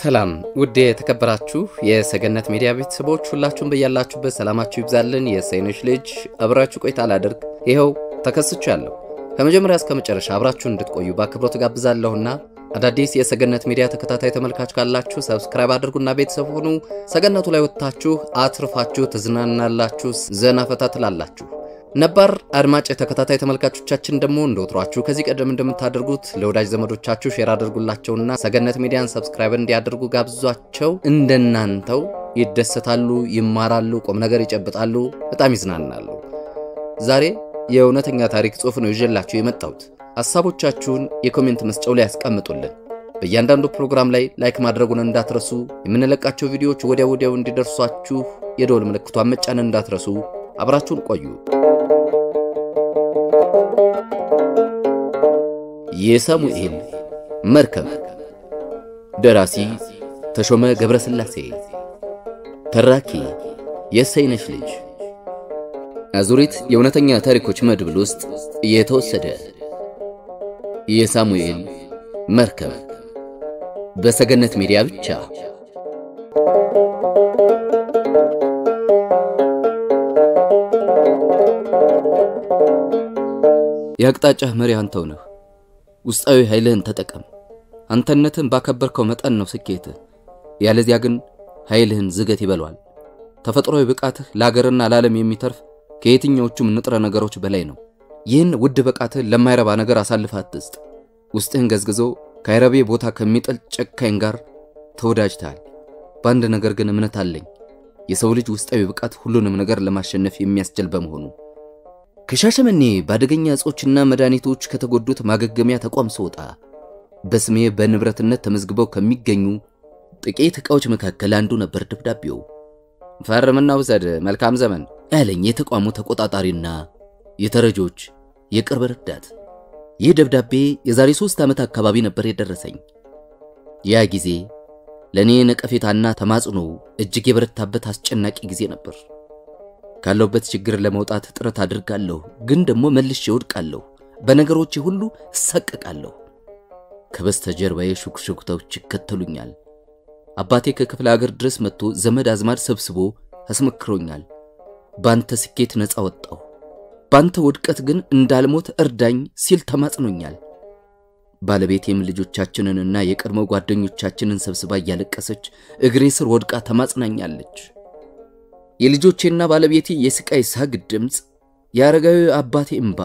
ሰላም ውድ የተከበራችሁ የሰገነት ሚዲያ ቤተሰቦች ሁላችሁም በያላችሁበት ሰላማችሁ ይብዛልን። የሰይኖች ልጅ አብራችሁ ቆይታ ላደርግ ይኸው ተከስቻለሁ። ከመጀመሪያ እስከ መጨረሻ አብራችሁን እንድትቆዩ በአክብሮት ጋብዛለሁና አዳዲስ የሰገነት ሚዲያ ተከታታይ ተመልካች ካላችሁ ሰብስክራይብ አድርጉና ቤተሰብ ሁኑ። ሰገነቱ ላይ ወጥታችሁ አትርፋችሁ ትዝናናላችሁ፣ ዘና ፈታ ትላላችሁ። ነባር አድማጭ ተከታታይ ተመልካቾቻችን ደግሞ እንደወትሯችሁ ከዚህ ቀደም እንደምታደርጉት ለወዳጅ ዘመዶቻችሁ ሼር አድርጉላቸውና ሰገነት ሚዲያን ሰብስክራይብ እንዲያደርጉ ጋብዟቸው። እንደናንተው ይደሰታሉ፣ ይማራሉ፣ ቁም ነገር ይጨብጣሉ፣ በጣም ይዝናናሉ። ዛሬ የእውነተኛ ታሪክ ጽሑፍ ነው ይዤላችሁ የመጣሁት። ሐሳቦቻችሁን የኮሜንት መስጫው ላይ ያስቀምጡልን። በእያንዳንዱ ፕሮግራም ላይ ላይክ ማድረጉን እንዳትረሱ። የምንለቃቸው ቪዲዮዎች ወዲያው ወዲያው እንዲደርሷችሁ የደወል ምልክቷን መጫን እንዳትረሱ። አብራችሁን ቆዩ። የሳሙኤል መርከብ ደራሲ ተሾመ ገብረስላሴ ተራኪ የሰይነሽ ልጅ አዙሪት የእውነተኛ ታሪኮች መድብል ውስጥ የተወሰደ የሳሙኤል መርከብ በሰገነት ሚዲያ ብቻ የአቅጣጫህ መሪ አንተው ነህ። ውስጣዊ ኃይልህን ተጠቀም። አንተነትን ባከበርከው መጠን ነው ስኬትህ። ያለዚያ ግን ኃይልህን ዝገት ይበሏል። ተፈጥሯዊ ብቃትህ ለአገርና ለዓለም የሚተርፍ ከየትኛዎቹም ንጥረ ነገሮች በላይ ነው። ይህን ውድ ብቃትህን ለማይረባ ነገር አሳልፈህ አትስጥ። ውስጥህን ገዝግዞ ከአይረቤ ቦታ ከሚጥል ጨካኝ ጋር ተወዳጅተሃል። በአንድ ነገር ግን እምነት አለኝ። የሰው ልጅ ውስጣዊ ብቃት ሁሉንም ነገር ለማሸነፍ የሚያስችል በመሆኑ ከሻሸመኔ በአደገኛ እጾችና መድኃኒቶች ከተጎዱት ማገገሚያ ተቋም ስወጣ በስሜ በንብረትነት ተመዝግበው ከሚገኙ ጥቂት ዕቃዎች መካከል አንዱ ነበር ደብዳቤው። ፈርምና ውሰድ፣ መልካም ዘመን ያለኝ የተቋሙ ተቆጣጣሪና የተረጆች የቅርብ ረዳት። ይህ ደብዳቤ የዛሬ ሦስት ዓመት አካባቢ ነበር የደረሰኝ። ያ ጊዜ ለእኔ ነቀፌታና ተማጽኖ እጅግ የበረታበት አስጨናቂ ጊዜ ነበር። ካለሁበት ችግር ለመውጣት ጥረት አድርጋለሁ፣ ግን ደግሞ መልሼ እወድቃለሁ። በነገሮቼ ሁሉ እሳቀቃለሁ። ከበስተጀርባዬ ሹክሹክታዎች ይከተሉኛል። አባቴ ከክፍለ ሀገር ድረስ መጥቶ ዘመድ አዝማድ ሰብስቦ አስመክሮኛል። ባንተ ስኬት ነፃ ወጣሁ፣ ባንተ ውድቀት ግን እንዳልሞት እርዳኝ ሲል ተማጽኖኛል። ባለቤቴም ልጆቻችንንና የቀድሞ ጓደኞቻችንን ሰብስባ እያለቀሰች እግሬ ስር ወድቃ ተማጽናኛለች። የልጆቼና ባለቤቴ የስቃይ ሳግ ድምፅ፣ የአረጋዊ አባቴ እምባ፣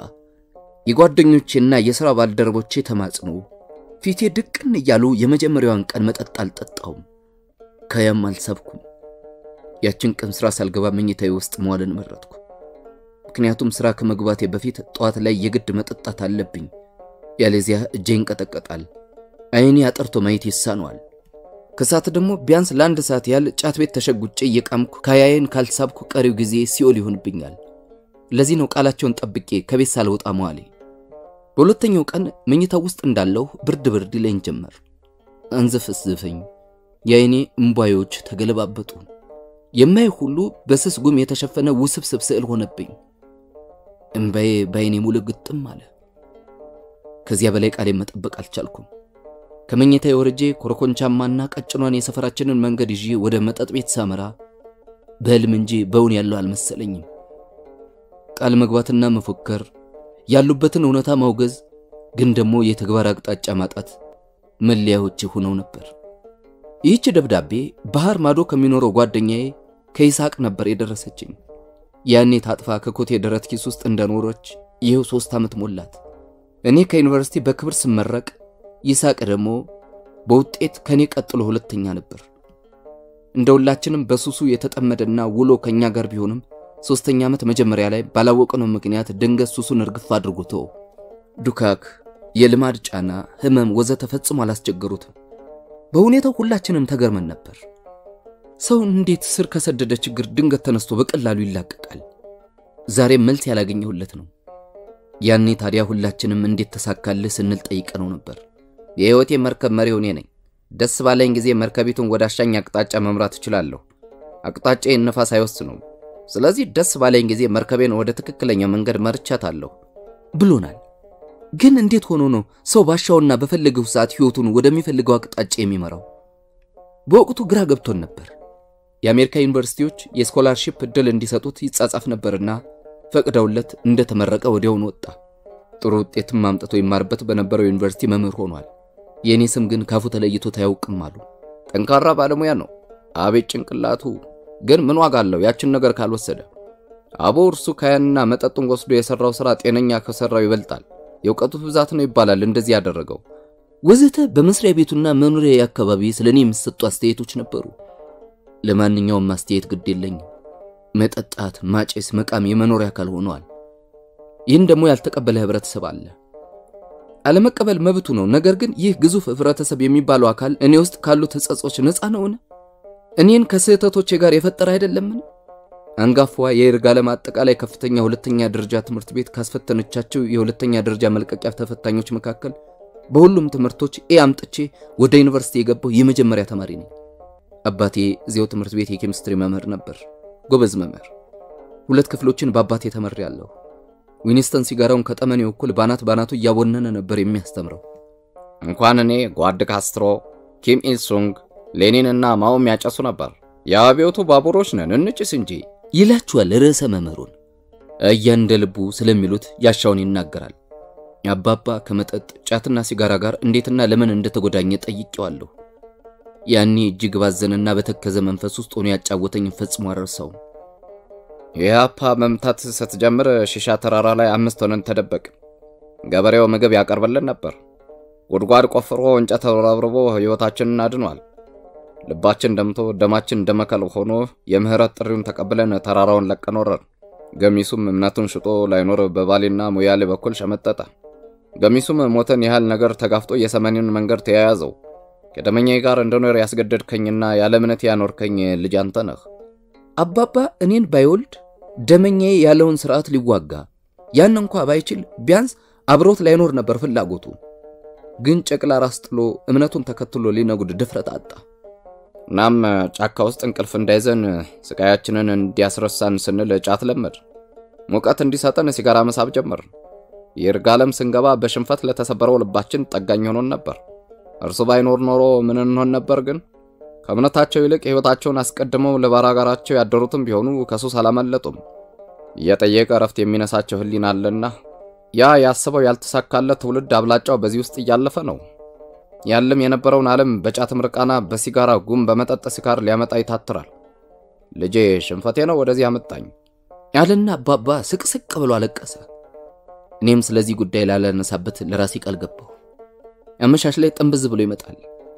የጓደኞቼና የሥራ ባልደረቦቼ ተማጽኖ ፊቴ ድቅን እያሉ የመጀመሪያዋን ቀን መጠጥ አልጠጣሁም፣ ከያም አልሰብኩም። ያችን ቀን ሥራ ሳልገባ መኝታዬ ውስጥ መዋልን መረጥኩ። ምክንያቱም ሥራ ከመግባቴ በፊት ጠዋት ላይ የግድ መጠጣት አለብኝ። ያለዚያ እጄ ይንቀጠቀጣል፣ ዓይኔ አጠርቶ ማየት ይሳነዋል። ከሰዓት ደግሞ ቢያንስ ለአንድ ሰዓት ያህል ጫት ቤት ተሸጉጬ እየቃምኩ ካያዬን ካልሳብኩ ቀሪው ጊዜ ሲኦል ይሆንብኛል። ለዚህ ነው ቃላቸውን ጠብቄ ከቤት ሳልወጣ መዋሌ። በሁለተኛው ቀን መኝታ ውስጥ እንዳለሁ ብርድ ብርድ ይለኝ ጀመር። አንዘፈስዘፈኝ፣ የዓይኔ እምቧዮች ተገለባበጡ። የማይ ሁሉ በስስ ጉም የተሸፈነ ውስብስብ ስዕል ሆነብኝ። እምባዬ በዓይኔ ሙሉ ግጥም አለ። ከዚያ በላይ ቃሌን መጠበቅ አልቻልኩም። ከመኝታ ወርጄ ኮረኮንቻማና ቀጭኗን የሰፈራችንን መንገድ ይዤ ወደ መጠጥ ቤት ሳመራ በሕልም እንጂ በእውን ያለው አልመሰለኝም። ቃል መግባትና መፎከር፣ ያሉበትን እውነታ ማውገዝ፣ ግን ደግሞ የተግባር አቅጣጫ ማጣት መለያዎቼ ሆነው ነበር። ይህች ደብዳቤ ባህር ማዶ ከሚኖረው ጓደኛዬ ከይስሐቅ ነበር የደረሰችኝ። ያኔ ታጥፋ ከኮቴ ደረት ኪስ ውስጥ እንደኖረች ይኸው ሦስት ዓመት ሞላት። እኔ ከዩኒቨርሲቲ በክብር ስመረቅ ይስሐቅ ደግሞ በውጤት ከኔ ቀጥሎ ሁለተኛ ነበር። እንደ ሁላችንም በሱሱ የተጠመደና ውሎ ከኛ ጋር ቢሆንም ሶስተኛ ዓመት መጀመሪያ ላይ ባላወቅነው ምክንያት ድንገት ሱሱን እርግፍ አድርጎቶ ዱካክ፣ የልማድ ጫና፣ ህመም ወዘተ ፈጽሞ አላስቸገሩትም። በሁኔታው ሁላችንም ተገርመን ነበር። ሰው እንዴት ስር ከሰደደ ችግር ድንገት ተነስቶ በቀላሉ ይላቀቃል? ዛሬም መልስ ያላገኘሁለት ነው። ያኔ ታዲያ ሁላችንም እንዴት ተሳካልህ ስንል ጠይቀነው ነበር። የህይወቴ መርከብ መሪው እኔ ነኝ። ደስ ባለኝ ጊዜ መርከቢቱን ወደ አሻኝ አቅጣጫ መምራት እችላለሁ። አቅጣጫዬን ነፋስ አይወስነውም። ስለዚህ ደስ ባለኝ ጊዜ መርከቤን ወደ ትክክለኛው መንገድ መርቻታለሁ ብሎናል። ግን እንዴት ሆኖ ነው ሰው ባሻውና በፈለገው ሰዓት ህይወቱን ወደሚፈልገው አቅጣጫ የሚመራው? በወቅቱ ግራ ገብቶን ነበር። የአሜሪካ ዩኒቨርሲቲዎች የስኮላርሺፕ ዕድል እንዲሰጡት ይጻጻፍ ነበርና ፈቅደውለት እንደተመረቀ ወዲያውኑ ወጣ። ጥሩ ውጤትም አምጥቶ ይማርበት በነበረው ዩኒቨርሲቲ መምህር ሆኗል። የእኔ ስም ግን ካፉ ተለይቶት አያውቅም አሉ። ጠንካራ ባለሙያ ነው። አቤት ጭንቅላቱ! ግን ምን ዋጋ አለው ያችን ነገር ካልወሰደ? አቦ እርሱ ካያንና መጠጡን ወስዶ የሰራው ስራ ጤነኛ ከሰራው ይበልጣል። የእውቀቱ ብዛት ነው ይባላል እንደዚህ ያደረገው ወዘተ። በመስሪያ ቤቱና መኖሪያ አካባቢ ስለ እኔ የሚሰጡ አስተያየቶች ነበሩ። ለማንኛውም አስተያየት ግድ የለኝም። መጠጣት፣ ማጨስ፣ መቃም የመኖሪያ አካል ሆነዋል። ይህን ደግሞ ያልተቀበለ ህብረተሰብ አለ። አለመቀበል መብቱ ነው። ነገር ግን ይህ ግዙፍ ህብረተሰብ የሚባለው አካል እኔ ውስጥ ካሉት ሕጸጾች ነፃ ነውን? እኔን ከስህተቶቼ ጋር የፈጠረ አይደለምን? አንጋፋዋ የይርጋለም አጠቃላይ ከፍተኛ ሁለተኛ ደረጃ ትምህርት ቤት ካስፈተነቻቸው የሁለተኛ ደረጃ መልቀቂያ ተፈታኞች መካከል በሁሉም ትምህርቶች ኤ አምጥቼ ወደ ዩኒቨርሲቲ የገባው የመጀመሪያ ተማሪ ነኝ። አባቴ እዚያው ትምህርት ቤት የኬሚስትሪ መምህር ነበር። ጎበዝ መምህር። ሁለት ክፍሎችን በአባቴ ተመሬያለሁ። ዊኒስተን ሲጋራውን ከጠመኔው እኩል ባናት ባናቱ እያቦነነ ነበር የሚያስተምረው። እንኳን እኔ ጓድ ካስትሮ፣ ኪም ኢልሱንግ፣ ሌኒን እና ማኦም ያጨሱ ነበር። የአብዮቱ ባቡሮች ነን እንጭስ እንጂ ይላችኋል ርዕሰ መምህሩን። እያ እንደ ልቡ ስለሚሉት ያሻውን ይናገራል። አባባ ከመጠጥ ጫትና ሲጋራ ጋር እንዴትና ለምን እንደተጎዳኘ ጠይቄዋለሁ። ያኔ እጅግ ባዘነና በተከዘ መንፈስ ውስጥ ሆኖ ያጫወተኝ ፈጽሞ አልረሳውም። የአፓ መምታት ስትጀምር ሺሻ ተራራ ላይ አምስት ሆነን ተደበቅ። ገበሬው ምግብ ያቀርብልን ነበር። ጉድጓድ ቆፍሮ እንጨት ተረብርቦ ሕይወታችንን አድኗል። ልባችን ደምቶ ደማችን ደመከል ሆኖ የምህረት ጥሪውን ተቀብለን ተራራውን ለቀን ወረድን። ገሚሱም እምነቱን ሽጦ ላይኖር በባሌና ሙያሌ በኩል ሸመጠጠ። ገሚሱም ሞትን ያህል ነገር ተጋፍጦ የሰሜንን መንገድ ተያያዘው። ከደመኛዬ ጋር እንደኖር ያስገደድከኝና ያለ እምነት ያኖርከኝ ልጅ አንተ ነህ። አባባ እኔን ባይወልድ ደመኛዬ ያለውን ስርዓት ሊዋጋ ያን እንኳ ባይችል ቢያንስ አብሮት ላይኖር ነበር ፍላጎቱ። ግን ጨቅላ ራስ ጥሎ እምነቱን ተከትሎ ሊነጉድ ድፍረት አጣ። እናም ጫካ ውስጥ እንቅልፍ እንዳይዘን ስቃያችንን እንዲያስረሳን ስንል ጫት ለመድ፣ ሙቀት እንዲሰጠን ሲጋራ መሳብ ጀመር። ይርጋለም ስንገባ በሽንፈት ለተሰበረው ልባችን ጠጋኝ ሆኖን ነበር። እርሱ ባይኖር ኖሮ ምን እንሆን ነበር? ግን ከእምነታቸው ይልቅ ሕይወታቸውን አስቀድመው ለባላጋራቸው ያደሩትም ቢሆኑ ከሱስ አላመለጡም። እየጠየቀ እረፍት የሚነሳቸው ሕሊና አለና ያ ያስበው ያልተሳካለት ትውልድ አብላጫው በዚህ ውስጥ እያለፈ ነው። ያለም የነበረውን ዓለም በጫት ምርቃና፣ በሲጋራ ጉም፣ በመጠጥ ስካር ሊያመጣ ይታትራል። ልጄ ሽንፈቴ ነው ወደዚህ አመጣኝ ያለና አባባ ስቅስቅ ብሎ አለቀሰ። እኔም ስለዚህ ጉዳይ ላላነሳበት ለራሴ ቃል ገባሁ። አመሻሽ ላይ ጥንብዝ ብሎ ይመጣል።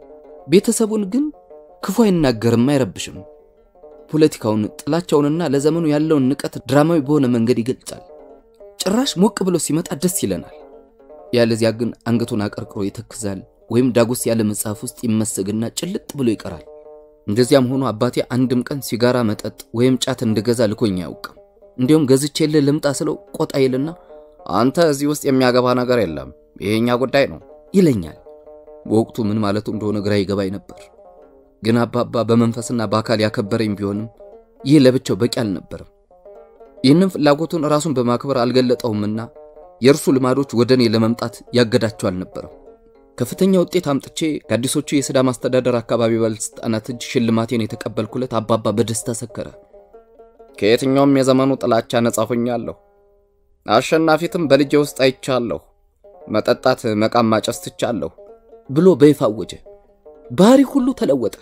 ቤተሰቡን ግን ክፉ አይናገርም፣ አይረብሽም። ፖለቲካውን፣ ጥላቻውንና ለዘመኑ ያለውን ንቀት ድራማዊ በሆነ መንገድ ይገልጻል። ጭራሽ ሞቅ ብሎ ሲመጣ ደስ ይለናል። ያለዚያ ግን አንገቱን አቀርቅሮ ይተክዛል፣ ወይም ዳጎስ ያለ መጽሐፍ ውስጥ ይመስግና ጭልጥ ብሎ ይቀራል። እንደዚያም ሆኖ አባቴ አንድም ቀን ሲጋራ፣ መጠጥ ወይም ጫት እንድገዛ ልኮኝ አያውቅም። እንዲሁም ገዝቼልህ ልምጣ ስለው ቆጣ ይልና አንተ እዚህ ውስጥ የሚያገባ ነገር የለም ይሄኛ ጉዳይ ነው ይለኛል። በወቅቱ ምን ማለቱ እንደሆነ ግራ ይገባኝ ነበር። ግን አባባ በመንፈስና በአካል ያከበረኝ ቢሆንም ይህ ለብቻው በቂ አልነበረም። ይህንን ፍላጎቱን ራሱን በማክበር አልገለጠውምና የእርሱ ልማዶች ወደ እኔ ለመምጣት ያገዳቸው አልነበረም። ከፍተኛ ውጤት አምጥቼ ከአዲሶቹ የሲዳማ አስተዳደር አካባቢ ባለስልጣናት እጅ ሽልማቴን የተቀበልኩለት አባባ በደስታ ሰከረ። ከየትኛውም የዘመኑ ጥላቻ ነጻ ሆኛለሁ። አሸናፊትም በልጄ ውስጥ አይቻለሁ። መጠጣት፣ መቃም፣ ማጨስ ትቻለሁ ብሎ በይፋ አወጀ። ባህሪ ሁሉ ተለወጠ።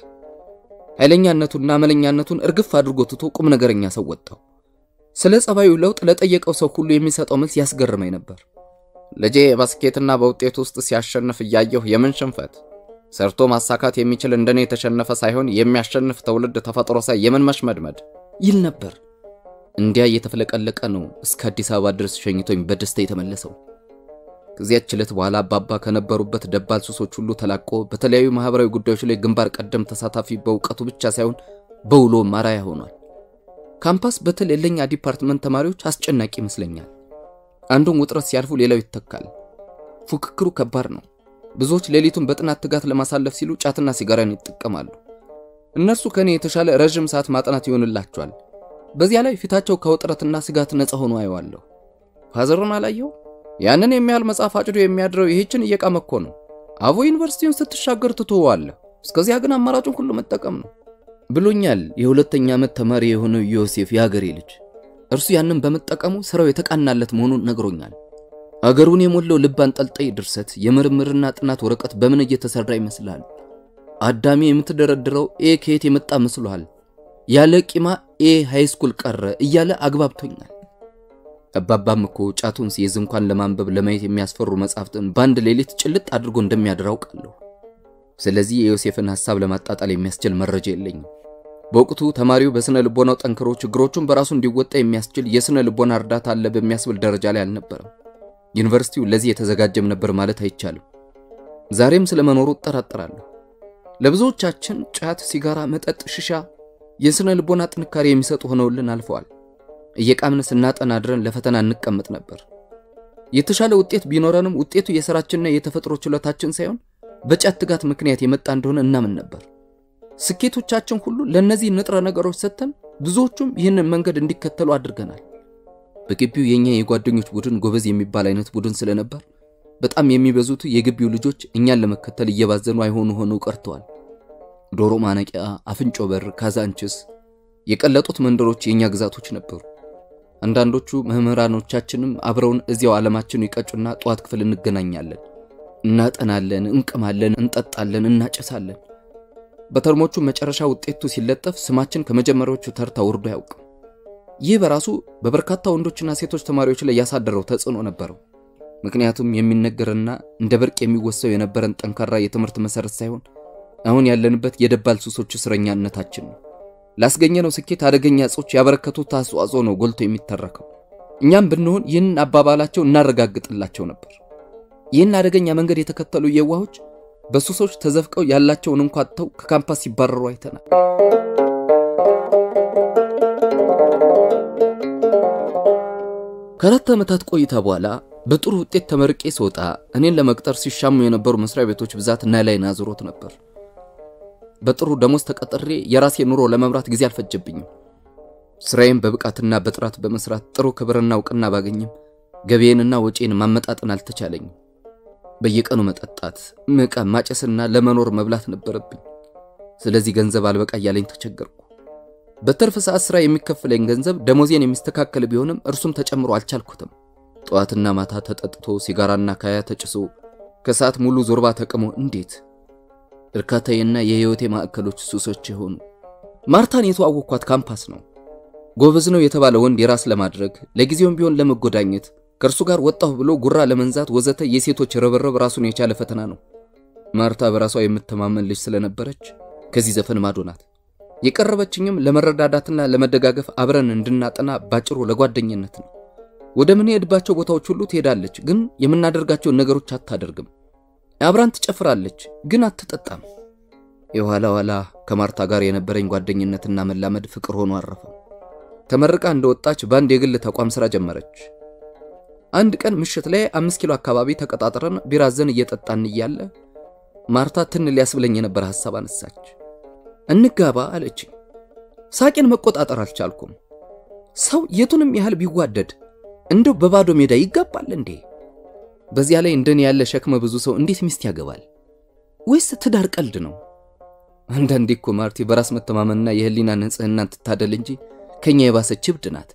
ኃይለኛነቱና አመለኛነቱን እርግፍ አድርጎ ትቶ ቁም ነገረኛ ሰው ወጣው። ስለ ጸባዩ ለውጥ ለጠየቀው ሰው ሁሉ የሚሰጠው መልስ ያስገርመኝ ነበር። ልጄ በስኬትና በውጤት ውስጥ ሲያሸንፍ እያየሁ የምን ሽንፈት ሰርቶ ማሳካት የሚችል እንደኔ የተሸነፈ ሳይሆን የሚያሸንፍ ትውልድ ተፈጥሮ ሳይ የምን መሽመድመድ ይል ነበር። እንዲያ እየተፍለቀለቀ ነው እስከ አዲስ አበባ ድረስ ሸኝቶኝ በደስታ የተመለሰው። ከዚያች ዕለት በኋላ አባባ ከነበሩበት ደባል ሱሶች ሁሉ ተላቆ በተለያዩ ማህበራዊ ጉዳዮች ላይ ግንባር ቀደም ተሳታፊ በእውቀቱ ብቻ ሳይሆን በውሎ ማራያ ሆኗል። ካምፓስ በተለይ ለኛ ዲፓርትመንት ተማሪዎች አስጨናቂ ይመስለኛል። አንዱን ውጥረት ሲያልፉ ሌላው ይተካል። ፉክክሩ ከባድ ነው። ብዙዎች ሌሊቱን በጥናት ትጋት ለማሳለፍ ሲሉ ጫትና ሲጋራን ይጠቀማሉ። እነርሱ ከኔ የተሻለ ረዥም ሰዓት ማጥናት ይሆንላቸዋል። በዚያ ላይ ፊታቸው ከውጥረትና ስጋት ነፃ ሆኖ አየዋለሁ። ፋዘርን አላየው? ያንን የሚያህል መጽሐፍ አጭዶ የሚያድረው ይህችን እየቃመ እኮ ነው። አቦ ዩኒቨርሲቲውን ስትሻገር ትቶዋለህ እስከዚያ ግን አማራጩን ሁሉ መጠቀም ነው ብሎኛል የሁለተኛ ዓመት ተማሪ የሆነው ዮሴፍ የአገሬ ልጅ። እርሱ ያንን በመጠቀሙ ስራው የተቃናለት መሆኑን ነግሮኛል። አገሩን የሞላው ልብ አንጠልጣይ ድርሰት የምርምርና ጥናት ወረቀት በምን እየተሰራ ይመስላል? አዳሚ የምትደረድረው ኤ ከየት የመጣ መስሎሃል? ያለ ቂማ ኤ ሃይስኩል ቀረ እያለ አግባብቶኛል። አባባም እኮ ጫቱን ሲይዝ እንኳን ለማንበብ ለማየት የሚያስፈሩ መጻሕፍትን በአንድ ሌሊት ጭልጥ አድርጎ እንደሚያድር አውቃለሁ። ስለዚህ የዮሴፍን ሐሳብ ለማጣጣል የሚያስችል መረጃ የለኝም። በወቅቱ ተማሪው በስነ ልቦናው ጠንክሮ ችግሮቹን በራሱ እንዲወጣ የሚያስችል የስነ ልቦና እርዳታ አለ በሚያስብል ደረጃ ላይ አልነበረም። ዩኒቨርሲቲው ለዚህ የተዘጋጀም ነበር ማለት አይቻልም። ዛሬም ስለመኖሩ እጠራጠራለሁ። ለብዙዎቻችን ጫት፣ ሲጋራ፣ መጠጥ፣ ሽሻ የስነ ልቦና ጥንካሬ የሚሰጡ ሆነውልን አልፈዋል። እየቃምን ስናጠና አድረን ለፈተና እንቀመጥ ነበር። የተሻለ ውጤት ቢኖረንም ውጤቱ የሥራችንና የተፈጥሮ ችሎታችን ሳይሆን በጫት ትጋት ምክንያት የመጣ እንደሆነ እናምን ነበር። ስኬቶቻችን ሁሉ ለእነዚህ ንጥረ ነገሮች ሰጥተን ብዙዎቹም ይህንን መንገድ እንዲከተሉ አድርገናል። በግቢው የኛ የጓደኞች ቡድን ጎበዝ የሚባል አይነት ቡድን ስለነበር በጣም የሚበዙት የግቢው ልጆች እኛን ለመከተል እየባዘኑ አይሆኑ ሆነው ቀርተዋል። ዶሮ ማነቂያ፣ አፍንጮ በር፣ ካዛንችስ የቀለጡት መንደሮች የኛ ግዛቶች ነበሩ። አንዳንዶቹ መምህራኖቻችንም አብረውን እዚያው ዓለማችን ይቀጩና ጠዋት ክፍል እንገናኛለን፣ እናጠናለን፣ እንቅማለን፣ እንጠጣለን፣ እናጨሳለን። በተርሞቹ መጨረሻ ውጤቱ ሲለጠፍ ስማችን ከመጀመሪያዎቹ ተርታ ወርዶ አያውቅም። ይህ በራሱ በበርካታ ወንዶችና ሴቶች ተማሪዎች ላይ ያሳደረው ተጽዕኖ ነበረው። ምክንያቱም የሚነገርና እንደ ብርቅ የሚወሰው የነበረን ጠንካራ የትምህርት መሰረት ሳይሆን አሁን ያለንበት የደባል ሱሶች እስረኛነታችን ነው። ላስገኘነው ስኬት አደገኛ እጾች ያበረከቱት አስተዋጽኦ ነው ጎልቶ የሚተረከው። እኛም ብንሆን ይህንን አባባላቸው እናረጋግጥላቸው ነበር። ይህን አደገኛ መንገድ የተከተሉ የዋሆች በሱሶች ተዘፍቀው ያላቸውን እንኳ አጥተው ከካምፓስ ሲባረሩ አይተናል። ከአራት ዓመታት ቆይታ በኋላ በጥሩ ውጤት ተመርቄ ስወጣ እኔን ለመቅጠር ሲሻሙ የነበሩ መስሪያ ቤቶች ብዛት እና ላይን አዙሮት ነበር። በጥሩ ደሞዝ ተቀጥሬ የራሴ ኑሮ ለመምራት ጊዜ አልፈጀብኝም። ስራዬን በብቃትና በጥራት በመስራት ጥሩ ክብርና እውቅና ባገኝም ገቢዬንና ወጪን ማመጣጠን አልተቻለኝም። በየቀኑ መጠጣት፣ መቃም፣ ማጨስና ለመኖር መብላት ነበረብኝ። ስለዚህ ገንዘብ አልበቃ እያለኝ ተቸገርኩ። በትርፍ ሰዓት ስራ የሚከፍለኝ ገንዘብ ደሞዜን የሚስተካከል ቢሆንም እርሱም ተጨምሮ አልቻልኩትም። ጠዋትና ማታ ተጠጥቶ ሲጋራና ካያ ተጭሶ ከሰዓት ሙሉ ዞርባ ተቅሞ እንዴት እርካታዬና የህይወቴ ማዕከሎች ሱሶች የሆኑ ማርታን የተዋወቅኳት ካምፓስ ነው። ጎበዝ ነው የተባለ ወንድ የራስ ለማድረግ ለጊዜውም ቢሆን ለመጎዳኘት ከእርሱ ጋር ወጣሁ ብሎ ጉራ ለመንዛት ወዘተ የሴቶች ርብርብ ራሱን የቻለ ፈተና ነው። ማርታ በራሷ የምተማመን ልጅ ስለነበረች ከዚህ ዘፈን ማዶ ናት። የቀረበችኝም ለመረዳዳትና ለመደጋገፍ አብረን እንድናጠና ባጭሩ ለጓደኝነት ነው። ወደ ምንሄድባቸው ቦታዎች ሁሉ ትሄዳለች፣ ግን የምናደርጋቸውን ነገሮች አታደርግም። አብራን ትጨፍራለች፣ ግን አትጠጣም። የኋላ ኋላ ከማርታ ጋር የነበረኝ ጓደኝነትና መላመድ ፍቅር ሆኖ አረፈ። ተመርቃ እንደወጣች በአንድ የግል ተቋም ስራ ጀመረች። አንድ ቀን ምሽት ላይ አምስት ኪሎ አካባቢ ተቀጣጥረን ቢራዘን እየጠጣን እያለ ማርታ ትን ሊያስብለኝ የነበረ ሐሳብ አነሳች። እንጋባ አለችኝ። ሳቄን መቆጣጠር አልቻልኩም። ሰው የቱንም ያህል ቢዋደድ እንደው በባዶ ሜዳ ይጋባል እንዴ? በዚያ ላይ እንደኔ ያለ ሸክመ ብዙ ሰው እንዴት ሚስት ያገባል? ወይስ ትዳር ቀልድ ነው? አንዳንዴ እኮ ማርቲ በራስ መተማመንና የህሊና ንጽህናን ትታደል እንጂ ከኛ የባሰች እብድ ናት።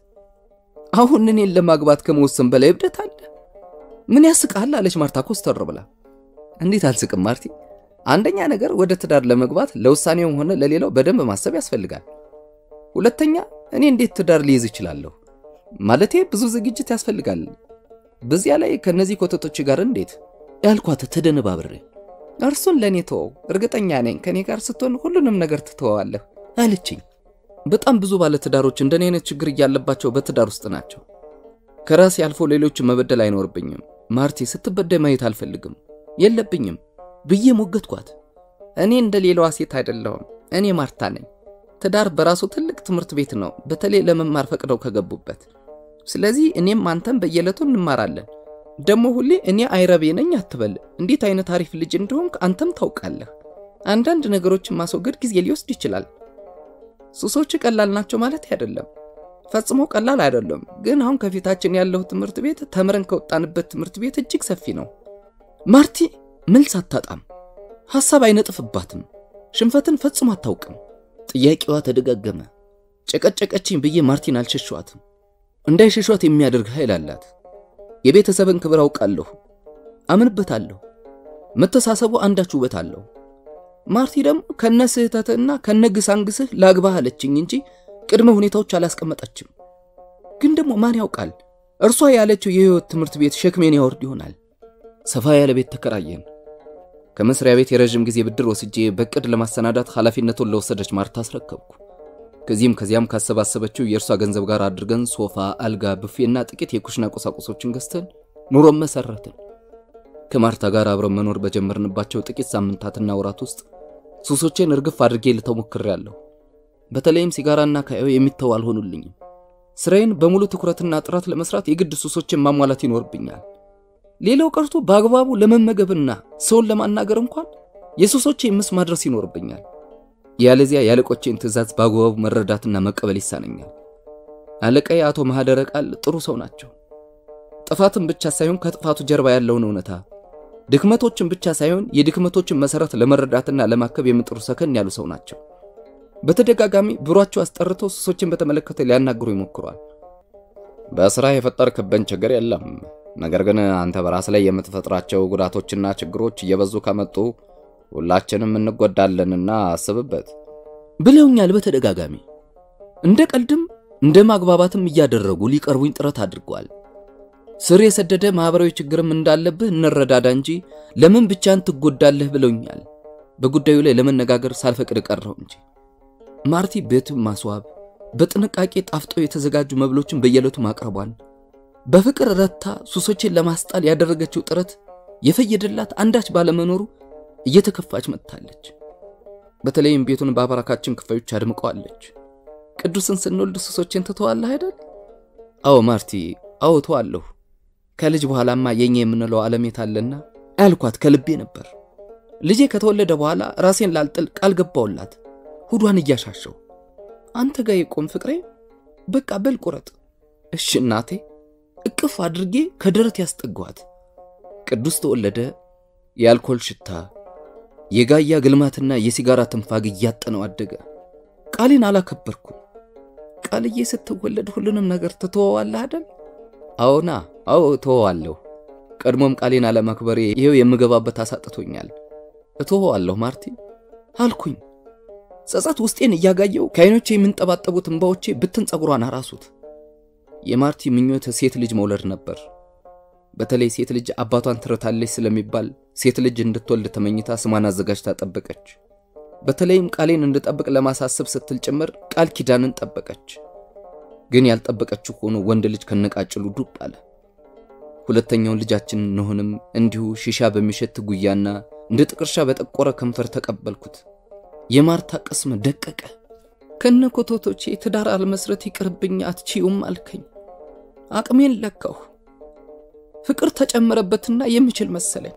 አሁን እኔን ለማግባት ከመወሰን በላይ እብደት አለ? ምን ያስቃል? አለች ማርታ ኮስተር ብላ። እንዴት አልስቅም ማርቲ? አንደኛ ነገር ወደ ትዳር ለመግባት ለውሳኔውም ሆነ ለሌላው በደንብ ማሰብ ያስፈልጋል። ሁለተኛ እኔ እንዴት ትዳር ሊይዝ እችላለሁ? ማለቴ ብዙ ዝግጅት ያስፈልጋል። በዚያ ላይ ከነዚህ ኮተቶች ጋር እንዴት ያልኳት ተደነባብሬ፣ እርሱን ለእኔ ተወው፣ እርግጠኛ ነኝ ከእኔ ጋር ስትሆን ሁሉንም ነገር ትተወዋለህ አለችኝ። በጣም ብዙ ባለትዳሮች እንደኔ አይነት ችግር እያለባቸው በትዳር ውስጥ ናቸው። ከራሴ አልፎ ሌሎችን መበደል አይኖርብኝም። ማርቲ ስትበደይ ማየት አልፈልግም፣ የለብኝም ብዬ ሞገትኳት። እኔ እንደ ሌላዋ ሴት አይደለሁም። እኔ ማርታ ነኝ። ትዳር በራሱ ትልቅ ትምህርት ቤት ነው፣ በተለይ ለመማር ፈቅደው ከገቡበት። ስለዚህ እኔም አንተም በየዕለቱ እንማራለን። ደግሞ ሁሌ እኔ አይረቤ ነኝ አትበል። እንዴት አይነት አሪፍ ልጅ እንደሆንክ አንተም ታውቃለህ። አንዳንድ ነገሮችን ማስወገድ ጊዜ ሊወስድ ይችላል። ሱሶች ቀላል ናቸው ማለት አይደለም፣ ፈጽሞ ቀላል አይደለም። ግን አሁን ከፊታችን ያለው ትምህርት ቤት ተምረን ከወጣንበት ትምህርት ቤት እጅግ ሰፊ ነው። ማርቲ መልስ አታጣም፣ ሐሳብ አይነጥፍባትም። ሽንፈትን ፈጽሞ አታውቅም። ጥያቄዋ ተደጋገመ። ጨቀጨቀችኝ ብዬ ማርቲን አልሸሸዋትም። እንዳይሸሿት የሚያደርግ ኃይል አላት። የቤተሰብን ክብር አውቃለሁ፣ አምንበታለሁ። መተሳሰቡ አንዳች ውበት አለው። ማርቲ ደግሞ ከነ ስህተትና ከነ ግሳንግስህ ላግባህ አለችኝ እንጂ ቅድመ ሁኔታዎች አላስቀመጠችም። ግን ደግሞ ማን ያውቃል እርሷ ያለችው የህይወት ትምህርት ቤት ሸክሜን ያወርድ ይሆናል። ሰፋ ያለ ቤት ተከራየን። ከመስሪያ ቤት የረዥም ጊዜ ብድር ወስጄ በቅድ ለማሰናዳት ኃላፊነቱን ለወሰደች ማርታ አስረከብኩ። ከዚህም ከዚያም ካሰባሰበችው የእርሷ ገንዘብ ጋር አድርገን ሶፋ፣ አልጋ፣ ብፌና ጥቂት የኩሽና ቁሳቁሶችን ገዝተን ኑሮም መሰረትን። ከማርታ ጋር አብረን መኖር በጀመርንባቸው ጥቂት ሳምንታትና ወራት ውስጥ ሱሶቼን እርግፍ አድርጌ ልተው ሞክሬያለሁ። በተለይም ሲጋራና ካዮ የሚተው አልሆኑልኝም። ስራዬን በሙሉ ትኩረትና ጥረት ለመስራት የግድ ሱሶችን ማሟላት ይኖርብኛል። ሌላው ቀርቶ በአግባቡ ለመመገብና ሰውን ለማናገር እንኳን የሱሶቼ ምስ ማድረስ ይኖርብኛል። ያለዚያ የአለቆቼን ትዕዛዝ በአግባቡ መረዳትና መቀበል ይሳነኛል። አለቃዬ አቶ ማህደረ ቃል ጥሩ ሰው ናቸው። ጥፋትን ብቻ ሳይሆን ከጥፋቱ ጀርባ ያለውን እውነታ፣ ድክመቶችን ብቻ ሳይሆን የድክመቶችን መሰረት ለመረዳትና ለማከብ የሚጥሩ ሰከን ያሉ ሰው ናቸው። በተደጋጋሚ ቢሯቸው አስጠርተው ሱሶችን በተመለከተ ሊያናግሩ ይሞክሯል። በስራ የፈጠርክብን ችግር የለም፣ ነገር ግን አንተ በራስ ላይ የምትፈጥራቸው ጉዳቶችና ችግሮች እየበዙ ከመጡ ሁላችንም እንጎዳለንና አስብበት ብለውኛል በተደጋጋሚ። እንደ ቀልድም እንደ ማግባባትም እያደረጉ ሊቀርቡኝ ጥረት አድርገዋል። ስር የሰደደ ማህበራዊ ችግርም እንዳለብህ እንረዳዳ እንጂ ለምን ብቻን ትጎዳለህ ብለውኛል። በጉዳዩ ላይ ለመነጋገር ሳልፈቅድ ቀረው እንጂ ማርቲ ቤቱን ማስዋብ፣ በጥንቃቄ ጣፍጠው የተዘጋጁ መብሎችን በየዕለቱ ማቅረቧን፣ በፍቅር ረታ ሱሶችን ለማስጣል ያደረገችው ጥረት የፈየደላት አንዳች ባለመኖሩ እየተከፋች መጥታለች። በተለይም ቤቱን በአባራካችን ክፋዮች አድምቀዋለች። ቅዱስን ስንወልድ ሱሶችን ትተዋለህ አይደል? አዎ ማርቲ፣ አዎ ተዋለሁ። ከልጅ በኋላማ የኛ የምንለው ዓለሜት አለና ያልኳት ከልቤ ነበር። ልጄ ከተወለደ በኋላ ራሴን ላልጥል ቃል ገባውላት ሁዷን እያሻሸው አንተ ጋር የቆም ፍቅሬ፣ በቃ በል ቁረጥ። እሺ እናቴ፣ እቅፍ አድርጌ ከደረት ያስጠጓት። ቅዱስ ተወለደ። የአልኮል ሽታ፣ የጋያ ግልማትና የሲጋራ ትንፋግ እያጠነው አደገ። ቃሌን አላከበርኩም። ቃልዬ ስትወለድ ሁሉንም ነገር ትተወዋለህ አይደል? አዎና፣ አዎ እተወዋለሁ። ቀድሞም ቃሌን አለማክበሬ ይኸው የምገባበት አሳጥቶኛል። እተወዋለሁ ማርቲ አልኩኝ። ጸጸት ውስጤን እያጋየው ከዓይኖቼ የሚንጠባጠቡት እንባዎቼ ብትን ጸጉሯን አራሱት። የማርቲ ምኞት ሴት ልጅ መውለድ ነበር። በተለይ ሴት ልጅ አባቷን ትረታለች ስለሚባል ሴት ልጅ እንድትወልድ ተመኝታ ስሟን አዘጋጅታ ጠበቀች። በተለይም ቃሌን እንድጠብቅ ለማሳሰብ ስትል ጭምር ቃል ኪዳንን ጠበቀች። ግን ያልጠበቀችው ሆኖ ወንድ ልጅ ከነቃጭሉ ዱብ አለ። ሁለተኛውን ልጃችን ኖህንም እንዲሁ ሺሻ በሚሸት ጉያና እንደ ጥቅርሻ በጠቆረ ከንፈር ተቀበልኩት። የማርታ ቅስም ደቀቀ። ከነ ኮቶቶቼ ትዳር አልመስረት ይቅርብኝ አትችዩም አልከኝ። አቅሜን ለካሁ። ፍቅር ተጨመረበትና የምችል መሰለኝ።